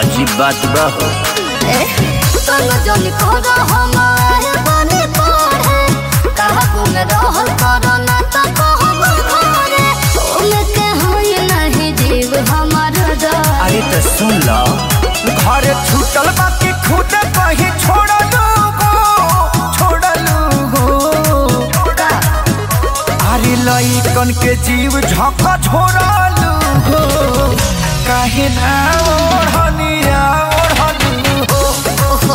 अजीब बात बा हो तनु जन कर हम आए बने पढ़े कहबो में रहल करो ना त कहबो घरे ओमे के होई नहीं जीव हमार डर अरे तो सुन लो घर छूटल बाकी खुद कहीं छोड़लू गो छोड़लू गो का अरे लइकन के जीव झक झोरलू गो काहे ना ओढ़निया ओढ़लू हो ओहो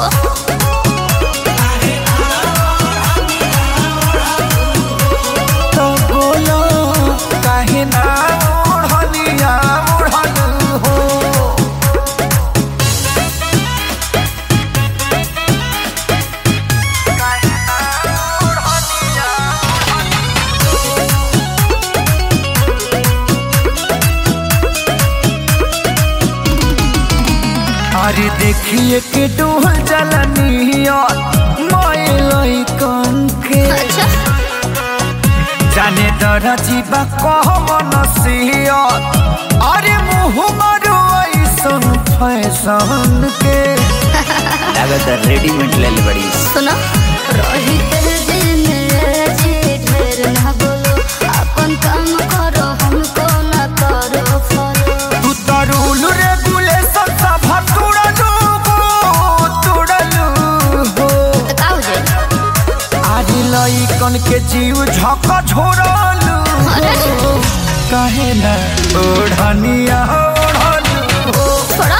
तो बोलो काहे ना ओढ़निया ओढ़लू हो अरे देखिए के डोल जलनिया माय कन के अच्छा जाने दरा जीवा कह मनसिया अरे मुँह मारो ऐसन फैशन के लागत रेडीमेड ले ले बड़ी सुनो रही तेरे दिल में जी ढेर ना बोलो अपन काम करो हमको ना करो फॉलो तू तो रूल रेगुलेशन सब तुड़लू हो तुड़लू हो का हो जाए अरे लइकन के जीव झक झोरलू अरे काहे ना ओढ़निया ओढ़लू हो छोड़ा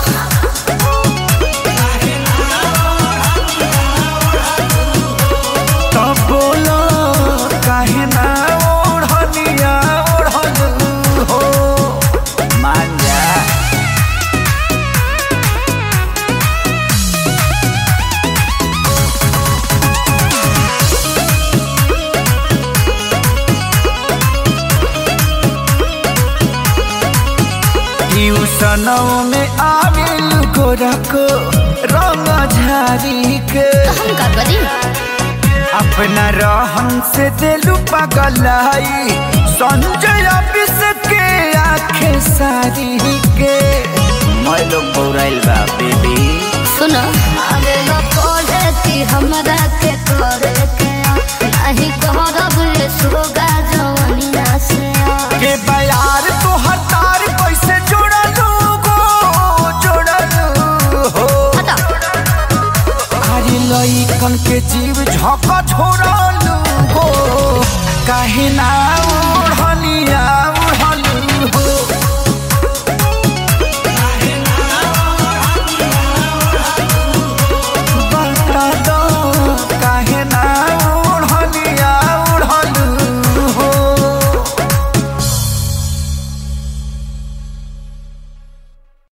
तब बोलो काहे ना ओढ़निया ओढ़लू हो मान जा ट्यूशनों में आविल गोरको रंग झारी के हम का करी अपना रहन से दिलु पगलाई संजय ऑफिस के आखे सारी के मैं लोग बौराइल बा बेबी सुनो आगे लो पढ़े कि हमरा के करे के नहीं कहरब ये सोगा जवनिया से के बयार तो हतार कैसे जोड़लू गो जोड़लू हो हटा अरे लइकन के जीव झक झोरलू हो काहे ना ओढ़निया ओढ़लू हो